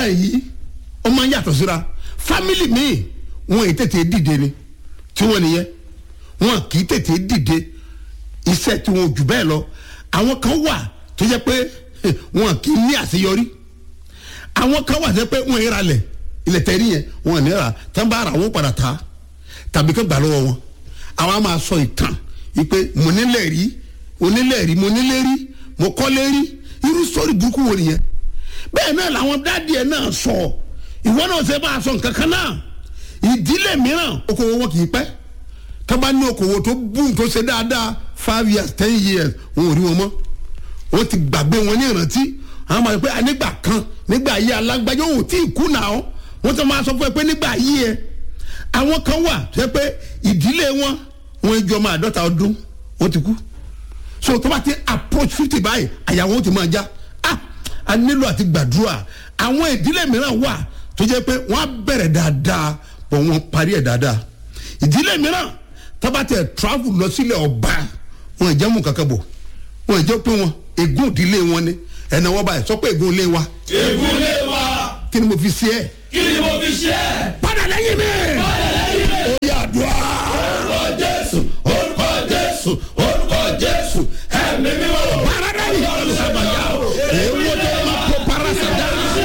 nǹkan yìí ó máa ń yàtọ̀ síra fámìlì míì wọn ì tètè dìde ni tí wọ́n nìyẹn wọn kì í tètè dìde iṣẹ́ tí wọn ò jù bẹ́ẹ̀ lọ àwọn kan wà tó jẹ́ pé wọn kì í ní àṣeyọrí àwọn kan wà tó jẹ́ pé wọn ìra lẹ̀ ilẹ̀ tẹ̀rí yẹn wọn ò ní ra tán bá ra wọn padà ta tàbí kán gbà lọ́wọ́ wọn àwọn á máa sọ ìtàn wípé mo nílẹ̀ rí onílẹ̀ rí mo nílẹ̀ rí mo kọ́lé rí irú sọ́ọ̀rì burúkú wo nìyẹn bẹ́ẹ̀ náà làwọn dáàdì ẹ̀ náà sọ ìwọ náà ṣe bá a sọ nǹkan kan náà ìdílé mìíràn okòwò wọn kì í pẹ́ tọ́ba ní okòwò tó bùn tó ṣe dáadáa five years ten years wọn ò rí wọn mọ́ wọ́n ti gbàgbé wọn ní ìrántí àwọn máa sọ pé nígbà kan nígbà ayé alágbájọ ò tí ì kú nà ọ́ wọ́n tó máa sọ fún ẹ pé nígbà ayé ẹ àwọn kan wà tó yẹ pé ìdílé wọn wọn jọ máa dọ́ta ọdún wọ́n ti kú so tó bá ti approach fifty báyìí àyàwó wọn ti máa já ah a nílò àti gbàdúrà àwọn ìdílé mìíràn wà tó jẹ́ pé wọ́n á bẹ̀rẹ̀ dáadáa bọ̀ wọ́n parí ẹ̀ dáadáa ìdílé mìíràn tó bá tẹ̀ travel lọ sílẹ̀ ọba wọn ìjẹ́ mú kankan bọ̀ wọn ìjẹ́ pé wọn ègún ìdílé wọn ni ẹ̀nà wọn báyìí sọ pé ègún ilé wa Ègúnlé wa, kí ni mo fi ṣe ẹ́ kí ni mo fi ṣe é? padà lẹ́yìn mi Báyọ̀ lẹ́yìn rẹ̀. ó yà àdúrà Orúkọ Jésù, orúkọ Jésù, orúkọ Jésù, ẹ̀mí mímọ́. paradani sábàyà èèwọ̀ tó máa kó parasada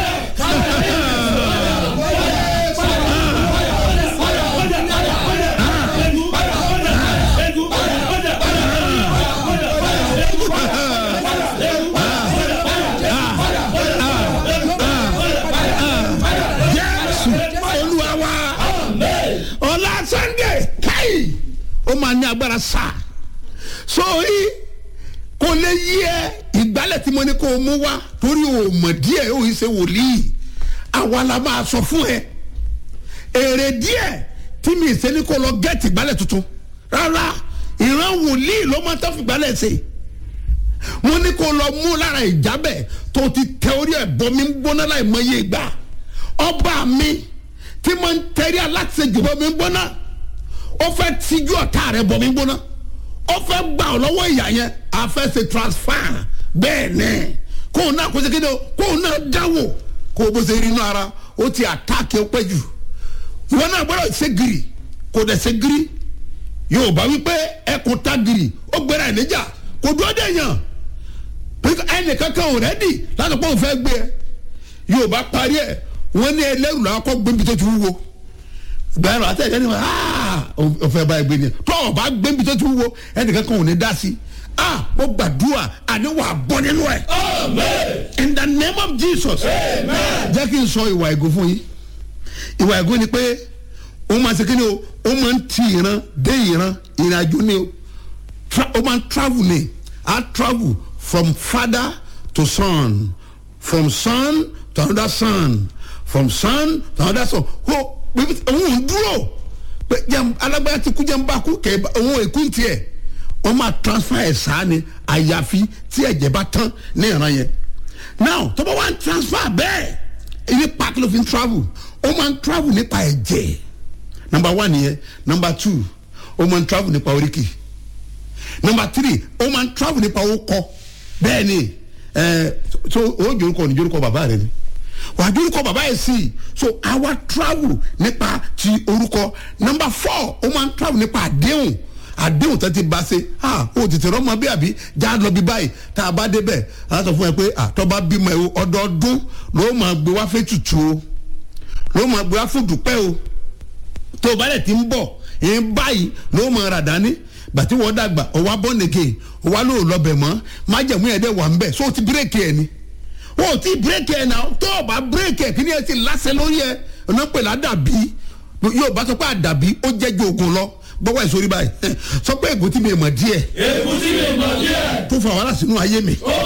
jésù olúwa wa ọlá sunday káyì ó máa ní agbára sáà sórí kò lè yí ẹ ìgbálẹ̀ tí mo ní kó o mú wá torí o mọ̀ díẹ̀ o yìí ṣe wòlíì àwa la máa sọ fún ẹ èrè díẹ̀ tí mi ṣe ní kó lọ gẹ́ẹ̀tì ìgbálẹ̀ tuntun rárá ìran wòlíì ló máa tán fi ìgbálẹ̀ ṣe mo ní kó lọ mú lára ìjábẹ̀ tó ti tẹ orí ẹ̀ bọ́ mi ń gbóná láì mọ iye ìgbà ọba mi tí mo ń tẹ̀rí aláṣejù bọ́ mi ń gbóná ó fẹ́ tijú ọ̀tá rẹ̀ bọ́ mi ń gbóná ó fẹ́ gbà ọ́ lọ́wọ́ ìyá yẹn a fẹ́ ṣe transfer bẹ́ẹ̀ ni kó o náà kó ṣe kéde o kó o náà dáwò kó o bó ṣe rí inú ara ó ti àtàkì ó pẹ́ jù ìwọ náà gbọ́dọ̀ ṣe gírì kò dẹ̀ ṣe gírì yóò bá wípé ẹkùn ta gírì ó gbéra ẹ̀ níjà kò dúró dé yàn ẹnì kankan ò rẹ́dì láti pọ́n fẹ́ gbé ẹ yóò bá parí ẹ wọ́n ní ẹlẹ́rù làwọn kọ́ gbébi tó ti wúwo gbẹ̀rọ àtẹ̀jẹ́ ni wọ́n ọ̀fẹ́ báyìí gbé ni tó o bá gbébi tó ti wúwo ẹnìkan kan ò ní dá sí ah mo gbàdúrà àní wà á bọ́ nínú ẹ̀ Amen. in the name of jesus Amen. jẹ́ kí n sọ ìwà ègún fún yín ìwà ègún ni pé ó máa ṣe kí ni o ó máa ń ti ìran dé ìran ìrìn àjò ni o Tra- ó máa ń travel ni a travel from father to son from son to another son from son to another son ó bíbí òun ò dúró pé jẹun alágbára ti kú jẹun bá kú kẹ òun èkú ń tiẹ̀ wọ́n máa transfer ẹ̀ sáà ni àyàfi tí ẹ̀jẹ̀ bá tán ní ìran yẹn now tó bá wá ń transfer bẹ́ẹ̀ ilé park ló fi ń travel ó máa ń travel nípa ẹ̀jẹ̀ number one nìyẹn number two ó máa ń travel nípa oríkì number three ó máa ń travel nípa orúkọ bẹ́ẹ̀ ni ẹ̀ so ó jorúkọ ní jorúkọ bàbá rẹ ni wàá jorúkọ bàbá yẹn sí so àwa travel nípa ti orúkọ number four ó máa ń travel nípa àdéhùn àdéhùn tó ti bá ṣe ah o tètè rọmọ bí àbí já lọ bí báyìí tá a bá débẹ̀ a sọ fún ẹ pé àtọ́ba bímọ ẹ o ọdọọdún ló máa gbé wá fẹ́ tutù o ló máa gbé wá fún dùpẹ́ o tó o bá lẹ̀ ti ń bọ̀ yẹn báyìí ló máa rà dání gbàtí wọ́n dàgbà ọwọ́ abọ́nege ọwọ́ ló lọ́bẹ̀ mọ́ májẹ̀mú yẹn dẹ̀ wà ń bẹ̀ so o ti bírèkì ẹ̀ ni o ti bírèkì ẹ̀ náà tó o bá bírèkì ẹ̀ kí ni ẹ ti lásẹ̀ lórí ẹ̀ ọ̀nà pẹ̀lú àdàbí yóò bá sọ pé àdàbí ó jẹ́ ju oògùn lọ gbọ́wọ́ ẹ̀ sórí báyìí sọ pé ègún tí mi mọ̀ díẹ̀ Ègún tí mi mọ̀ díẹ̀. tó fa wàhálà sínú ayé mi Ó